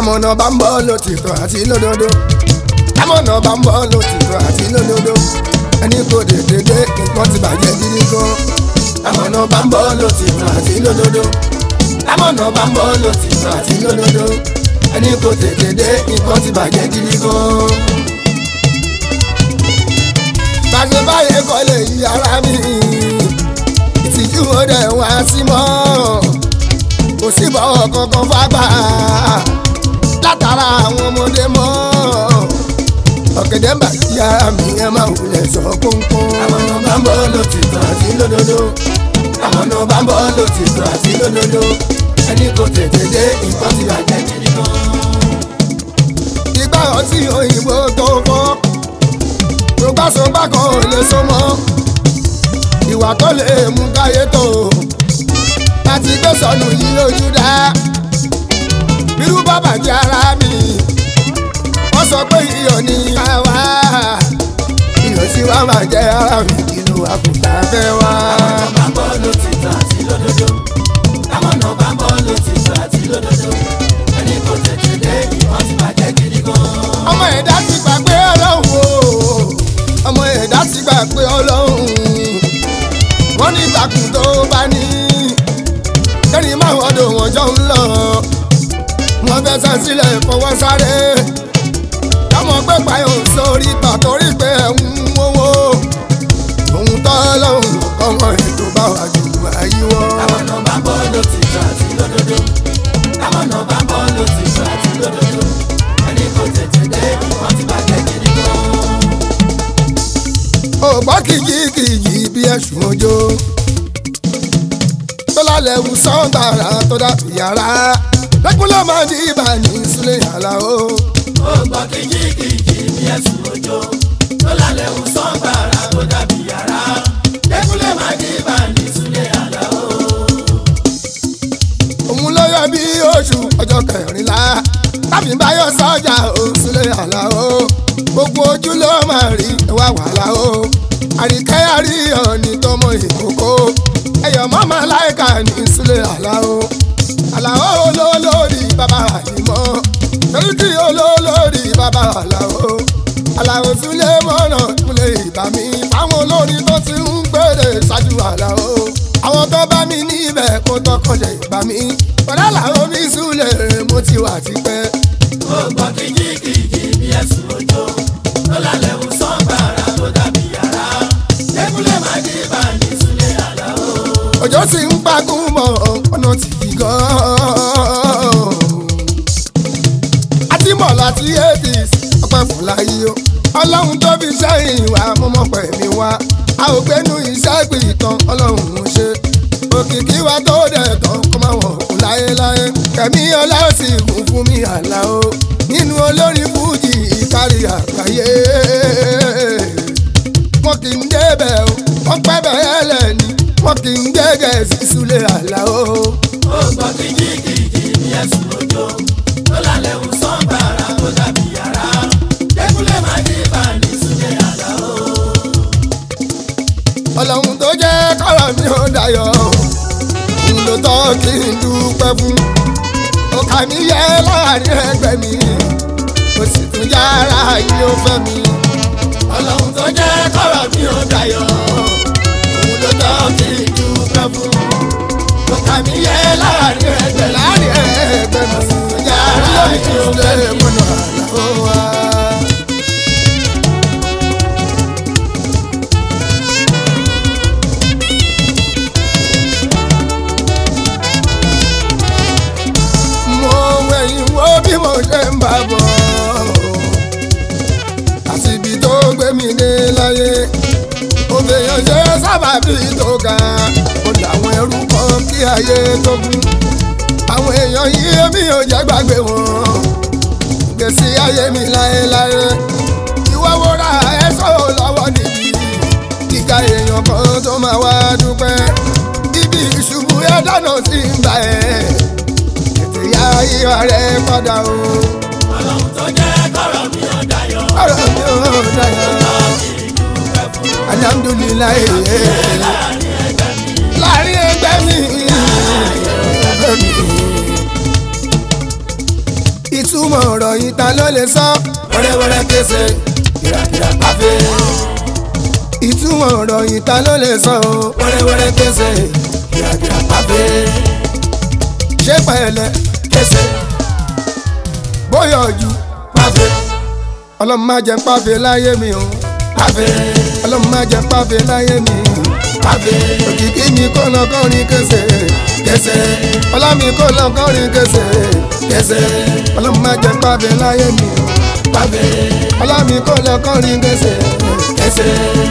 amọ̀nà bá ń bọ́ lòtìtọ́ àti lódodo amọ̀nà bá ń bọ́ lòtìtọ́ àti lódodo ẹni kò dédé dé nǹkan ti bàjẹ́ gidi gan amọ̀nà bá ń bọ́ lòtìtọ́ àti lódodo amọ̀nà bá ń bọ́ lòtìtọ́ àti lódodo ẹni kò dédé dé nǹkan ti bàjẹ́ gidi gan. bàjẹ́ báyẹn kọ́ lè yí ara mi ìtìjú ó dẹ̀ wá sí mọ́ kò sí bọ́wọ́ kankan fágbà látara àwọn ọmọdé mọ́ ọ̀gẹ̀dẹ̀ ń bà kí ara mi ẹ máa wulẹ̀ sọ kónkón. àwọn náà bá ń bọ́ lòtìtọ́ àti lódodo àwọn náà bá ń bọ́ lòtìtọ́ àti lódodo ẹni kò tètè dé nǹkan ti bàjẹ́ gidi gan. ìgbà ọtí òyìnbó tó fọ́ rògbàsógbà kan ò lè so mọ́ ìwà tó lè mú káyé tó láti gbé sọnù yìí lójú dá irú bàbá jẹ́ ara mi wọ́n sọ pé iyọ̀ ní àwa iyọ̀ tí wàá máa jẹ́ ara mi kìlú àkùtà fẹ́ wá. àwọn náà bá ń bọ́ lòtìtọ́ àti lódodo àwọn náà bá ń bọ́ lòtìtọ́ àti lódodo ẹni kò tètè dé ìwọ́n ti bàjẹ́ gidi gan. ọmọ ẹ̀dá ti gbàgbé ọlọ́run o ọmọ ẹ̀dá ti gbàgbé ọlọ́run wọ́n ní ìtàkùn tó bá ní kẹ́ni máa wọ́dọ̀ wọ́n jọ ń lọ wọ́n fẹ́ sẹ́ sílẹ̀ fọwọ́ sáré kámọ́ pé payọ̀ sórí ìgbà torí pé ẹ̀ ń wówó òun tọ́ lọ́hùn ọmọ ètò bá wà jù àyíwọ́. àwọn náà bá ń bọ́ lòtìtọ́ àti lódodo àwọn náà bá ń bọ́ lòtìtọ́ àti lódodo ẹni kò tètè dé ìwọ́n ti bàjẹ́ gidi gan. ògbọ́ kìjìkìjì bí ẹ̀sùn ojó tó lálẹ́ wù sọ́ńtàrà tó dàbí yàrá lẹ́kùn ló máa di ibà ní sílẹ̀ yàrá o. ó gbọ́ kìjìkìjì bí ẹ̀sùn òjò tó lálẹ́ ò sán gbàrà tó dàbí yàrá lẹ́kúnlẹ̀ máa dé bá ní súlẹ̀ àlá o. òun ló yọ bí oṣù ọjọ́ kẹrìnlá tàbí báyọ̀ sọ́jà o sílẹ̀ yàrá o. gbogbo ojú ló máa rí ẹwà wàhálà o. àríkẹ́ àríyàn ní tọmọ ìkókó ẹ̀yọ̀ mọ́mọ́ láìka ní sílẹ̀ yàrá o. àlàó olólórí bàbá àyìnbó torí tí olólórí bàbá àlàó àlàó súlẹ̀ mọ́nà múlẹ̀ ìbá mi fáwọn olórin tó ti ń gbèrè ṣáájú àlàó àwọn tó bá mi níbẹ̀ kó tọkànjẹ ìbá mi pẹ̀lú àlàó mi súlẹ̀ mo ti wà tipẹ́. ó gbọ́ kìjìkìjì bí ẹ̀sùn òjò tó lálẹ́ ò sán gbàrà tó dàbí yàrá lẹ́kúnlẹ̀ máa dé bá ní súlẹ̀ àlá o. òjò sì ń pagún mọ́ ọ̀nà tìbí gan-an. àti mọ̀ láti eighties ọpẹ́ fúláyé o ọlọ́run tó fi sẹ́yìn wá mọ́mọ́ pẹ̀mí wá a ò gbénu iṣẹ́ ìpìtàn ọlọ́run ń ṣe òkìkí wa tó dẹ̀ tán kó máa wọ̀ kú láéláé kẹ̀mí ọlá sì kún fún mi àlá o nínú olórin fújì ìkárí àgbáyé wọn kì í débẹ̀ o wọ́n pẹ́ bẹ́ẹ̀ lẹ́ni wọn kì í gẹ́gẹ́ sí súlẹ̀ àlá o. ó gbọ́ kìjìkìjì bí ẹ̀sùn òjò tó lálẹ́ ò sán gbàrà tó dàbí yàrá lẹ́kúnlẹ̀ máa dé bá ní súlẹ̀ àlá o. ọlọ́run tó jẹ́ kọ́rọ̀ mi ò dayọ̀ òun ló tọ́ kí n dúpẹ́ fún ọkà mi yẹ láàrin ẹgbẹ́ mi ó sì tún yára yìí ó fẹ́ mi ọlọ́run tó jẹ́ kọ́rọ̀ mi ò dayọ̀ òun ló tọ́ kí n dúpẹ́ fún ọkà mi yẹ láàrin ẹgbẹ́ láàrin ẹgbẹ́ mi ó sì tún yára yìí ó fẹ́ mi mọ́nà àlàó wa. mo wẹ̀yìn wo bí mo ṣe ń bá bọ̀ àti ibi tó gbé mi dé láyé òbèèyàn ṣe sábàbí tó ga ó làwọn ẹrú kan kí ayé tó kú àwọn èèyàn yìí mi ò jẹ́ gbàgbé wọn gbèsè ayé mi láéláé ìwọ wo ra ẹ̀ṣọ́ lọ́wọ́ níbi kíka èèyàn kan tó máa wá dúpẹ́ ibi ìṣubú ẹ̀ dáná sí ń bá ẹ̀ tètè yá ìwà rẹ̀ padà o ọlọ́run tó jẹ́ kọ́rọ̀ mi ò dayọ̀ ọ̀rọ̀ mi ò dáyà kí n dúpẹ́ fún alhamdulilayi láàrin ẹgbẹ́ mi láàrin ẹgbẹ́ mi ẹgbẹ́ mi. ìtumọ̀ ọ̀rọ̀ yìí ta ló lè sọ. wẹ́rẹ́wẹ́rẹ́ kése kìràkìrà pàfẹ́. ìtumọ̀ ọ̀rọ̀ yìí ta ló lè sọ. o. wẹ́rẹ́wẹ́rẹ́ kése kìràkìrà pàfẹ́. ṣé pẹ̀lẹ́ kése bóyá ojú pàfẹ́ ọlọ́run má jẹ́ pàfẹ́ láyé mi o. pàfẹ́ ọlọ́run má jẹ́ pàfẹ́ láyé mi. pàfẹ́ òkìkí mi kò lọ kọrin kése. kése ọlá mi kò lọ kọrin kése. kése ọlọ́run má jẹ́ pàfẹ́ láyé mi o. pàfẹ́ ọlá mi kò lọ kọrin kése. kése.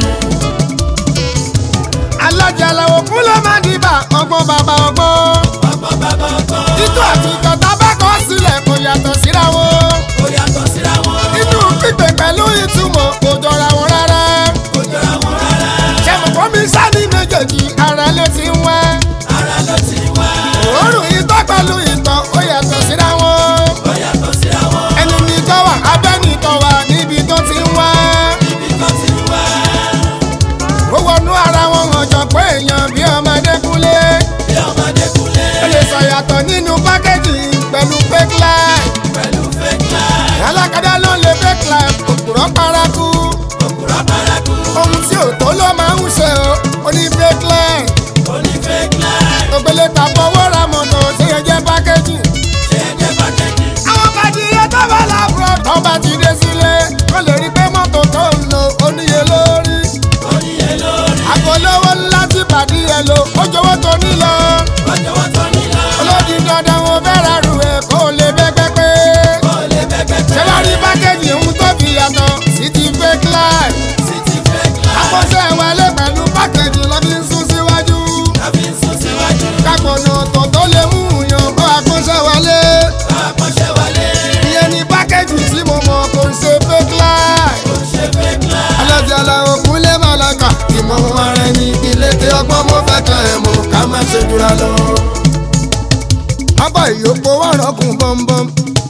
alájà làwọn kún ló máa dìbà ọgbọ́n bàbá ọgbọ́n. ọgbọ́n bàbá ọgbọ́n. títú àti ìkọ̀tà bá kọ́ sílẹ̀ kò yàtọ̀ síra wọn. ó yàtọ̀ síra wọn. inú pípé pẹ̀lú ìtumọ̀ kò jọra wọn rárá. kò jọra wọn rárá. ṣẹ̀mùkọ́ mi sáni méjèèjì ara ló ti ń wá. ara ló ti wá. òórùn ìtọ́ pẹ̀lú ìtọ̀ ó yàtọ̀ síra wọn. ó yàtọ̀ síra wọn. ẹnu ní tọ́ wà abẹ́ni tọ́ wà níbi tó ti ń wá. ibi tó ti wá. ó wọnú ara wọn hàn jọ pé èèyàn bí ọmọdé kúnlé. bí ọmọdé kúnlẹ̀. ó lè sọ yàtọ̀ nínú pákéjì pẹ̀lú fake life. pẹ̀lú fake life. alákadá ló lè fake life òpùrọ̀ paraku. òkúra paraku. ohun tí ò tó ló máa ń ṣe o ó ní fake life. ó ní fake life. ògbélé ta fọwọ́ ra mọ́tò tí yẹn jẹ́ pákéjì. ṣé ẹ jẹ́ pàkẹ́jì. àwọn bàdìyẹ tó bá làbúrò tó bá ti dé sílé kó lè rí pé mọ́tò tó ń lò ó níye lórí. ó níye lórí. àgọ́lówó ńlá tí bàdìyẹ lò ó jọ̀wọ́ tó nílò. ọjọ́ wọn tó ní lọ. olódi dandan wọn fẹ́ ra rù ẹ̀ kó lè bẹ́ pẹ́pẹ́. ó lè bẹ́gbẹ́ ṣé wàá rí pákéjì ń tó fi yàtọ̀ sí ti fake life. sí ti fake life. àkọsẹ́ wọlé pẹ̀lú pákéjì lọ́ fi ń sún síwájú. tàbí sún síwájú. kápọ̀nà ọ̀tọ̀ tó lè mú yàn bọ́ àkọsẹ́ wọlé. àkọ́ṣẹ́ wọlé. ìyẹn ni pákéjì tí mo mọ̀ kò ń ṣe fake life. ó ṣe fake life. alájà làwọn kúnlé màláka ìmọ̀ wọn ara ẹni ilé tí ọgbọ́n mo fẹ́ kan ẹ̀ mọ̀ ká má ṣe jura lọ. abá ìyókò wà rọ́kùn bọ́m̀bọ́m.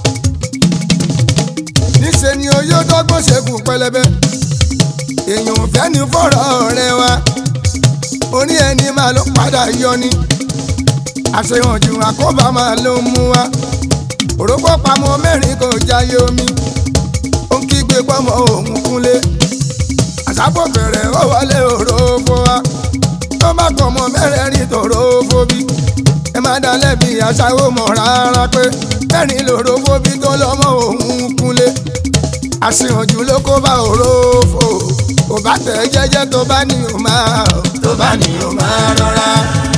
níṣẹ́ ni oyó dọ́gbọ́n ṣẹ́gun pẹlẹbẹ. èèyàn ò fẹ́ ní fọ́rọ̀ rẹ wa. orí ẹni máa ló padà yọ ni. àṣehàn jù àkóbá máa ló mú wa. òrókò pamọ́ mẹ́rin kò jáyé omi. ó ń kígbe pọ́mọ òun kúnlé àṣàpọ̀ bẹ̀rẹ̀ ó wọlé òrófó wa tó má kọ̀ mọ́ mẹ́rẹ̀ẹ̀rin tòrófó bí ẹ má dá lẹ́bi aṣáwó mọ̀ rárá pé mẹ́rin lòrófó bí tó lọ́mọ òun kúnlé àṣìhànjú ló kó bá òrófó kò bá tẹ̀ jẹ́jẹ́ tó bá ní o máa tó bá ní o máa rọra.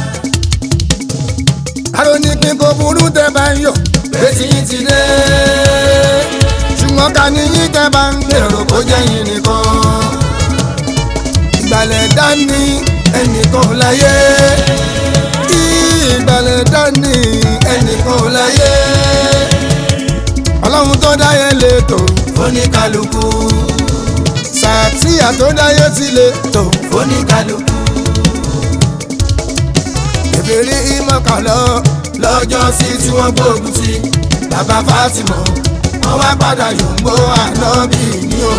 àrò ní pín kó burú tẹ bá ń yọ Betí yín ti dé. ṣùgbọ́n ká ní yín tẹ bá ń gbèrò kó jẹ́ yín nìkan ìgbàlẹ̀ dání ẹnìkan ò láyé ìgbàlẹ̀ dání ẹnìkan ò láyé ọlọ́run tó dáyé lẹ́tọ̀ Fóníkálukú. sàtìyà tó dáyé ti lẹ́tọ̀ Fóníkálukú. ìbéèrè ìmọ̀kànlọ́ Lọ́jọ́ sí tí wọ́n gbógun ti bàbá Fátímọ̀. Wọ́n wá padà yòǹgbó ànábì ní o.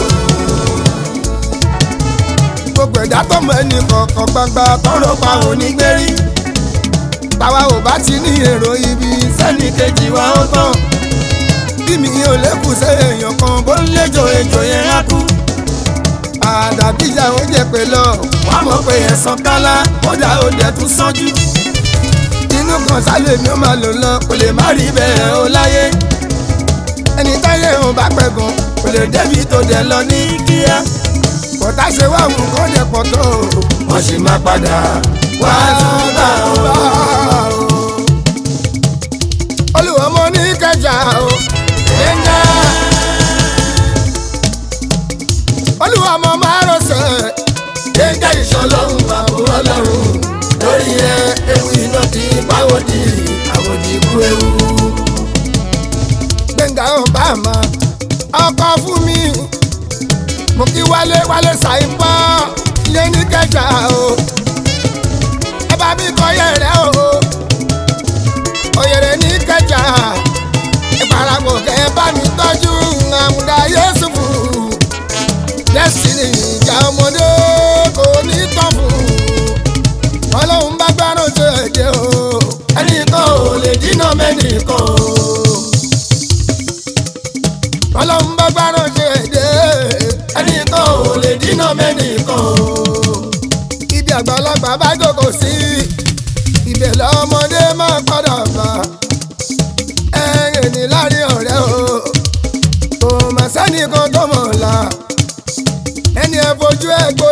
gbogbo ẹ̀dá tó mọ ẹnì kọ̀ọ̀kan gbangba tọrọ pa onígbérí táwa ò bá ti ní èrò ibi Sẹ́ni kejì wa ó tán. bí mi ò lékùn sí èèyàn kan bó ń léjò èjò yẹn á kú àdàbíjà ó jẹ pé lọ Wọ́n mọ̀ pé ẹ̀sán kálá. Kódà ó dẹ̀ tún sánjú. inú kan sálẹ̀ mi ó máa lò lọ kò lè má rí bẹ́ẹ̀ ó láyé ẹni táyé òun bá pẹ̀gàn kò lè débi tó dẹ̀ lọ ní kíá bọ̀tá ṣe wá òun kó dẹ̀ pọ̀ tó Wọ́n sì máa padà wá tún bá o. olùwọ́ mo ní kẹjà o ẹ̀ńdá olùwọ́ mo máa rọ̀ṣẹ̀ Gbẹ̀ngà ìṣọlọ́run bàbá ọlọ́run. Lórí ẹ ewu iná ti báwòdì àwòdì ikú ewu. gbẹ̀ngà ọ̀bàmà ọkọ fún mi mo kí wálé wálé ṣàìpọ̀ ilé ní kẹjà o ẹ bá mi kọ yẹrẹ o òyèrè ní kẹjà ìparapọ̀ kẹ bá mi tọ́jú àmúdá yéṣùfù destiny ìjà ọmọdé kò ní tán fún ọlọ́run bá gbárùn tó ẹ̀jẹ̀ o Ẹnìkan ò lè dínà mẹ́nìkan o. ojú ẹgbó